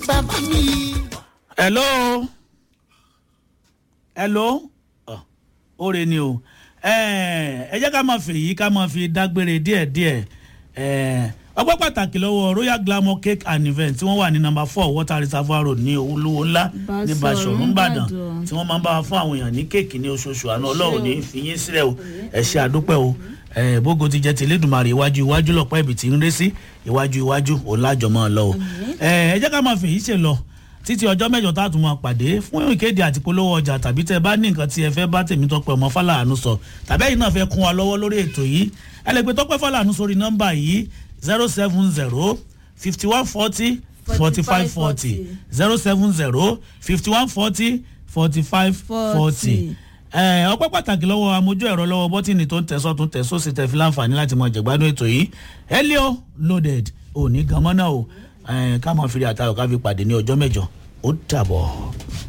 bàbá mi. hello hello Ọ, oore ni o ẹ ẹ jẹ́ ká máa fèyí ká máa fi dágbére díẹ̀díẹ̀ ẹ ọpẹ́ pàtàkì lọ́wọ́ royal glamour cake and event tí wọ́n wà ní number four water reservoir road ní olówó ńlá ní Basọ̀run, basọ̀run nìbàdàn Ìbàdàn. tí wọ́n máa ń bá wa fún àwọn èèyàn ní kéèkì ní oṣooṣù àná ọlọ́run ní fi yín sílẹ̀ o ẹ ṣe àdúpẹ́ o ẹ bógo ti jẹ tìlédùmarè iwájú iwájú lọ́pọ̀ ẹ̀bì tí ń ré sí iwájú iwájú òun lájọ máa lọ o ẹ ẹ jẹ́ ká máa fèyí ṣe lọ títí ọjọ́ mẹ́jọ tá a tún máa pàdé fún ìkéde àti polówó ọjà tàbí tẹ́ ẹ bá ní nǹkan tí ẹ fẹ́ bá tèmi tọpẹ́ ọmọ fàlànù sọ tàbí ẹ̀yin náà fẹ́ kún wa lọ́wọ́ lórí ètò yìí ẹ lè pe tọpẹ́ fàlànù sórí nọ́mbà yìí zero seven zero fifty one forty forty five forty zero seven zero fifty one forty forty five forty ẹ ọpẹ́ pàtàkì lọ́wọ́ amójú ẹ̀rọ lọ́wọ́ bọ́tìnì tó ń tẹ̀sọ́ tó ń tẹ̀sọ́ sí tẹ̀ fi láǹfààní láti mọ jẹ̀gbádùn ètò yìí helio loaded òní gan mọ́nà o ẹ ká máa fi rí àtàwọn ká fi pàdé ní ọjọ́ mẹ́jọ ó dàbọ̀.